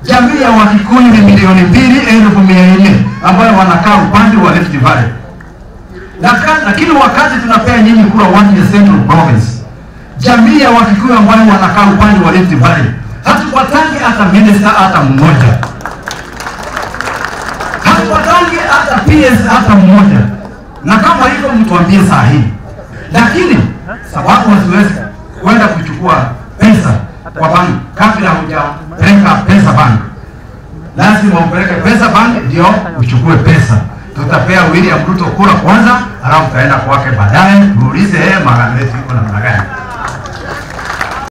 Jamii ya Wakikuyu ni milioni mbili elfu mia nne ambayo wanakaa upande wa Rift Valley. Laka- Lakini wakati tunapea nyinyi kura one ya Central Province, jamii ya Wakikuyu ambayo wanakaa upande wa Rift Valley hatupatangi hata minister hata mmoja, hatupatangi hata PS hata mmoja, na kama hivyo mtuambie saa hii. Lakini sababu wasiwezi kwenda kuchukua pesa kwa bank kabla hujapeleka pesa bank, lazima upeleke pesa bank ndio uchukue pesa. Tutapea William Ruto kura kwanza, alafu tutaenda kwake baadaye, tuulize yeye magano yetu iko namna gani.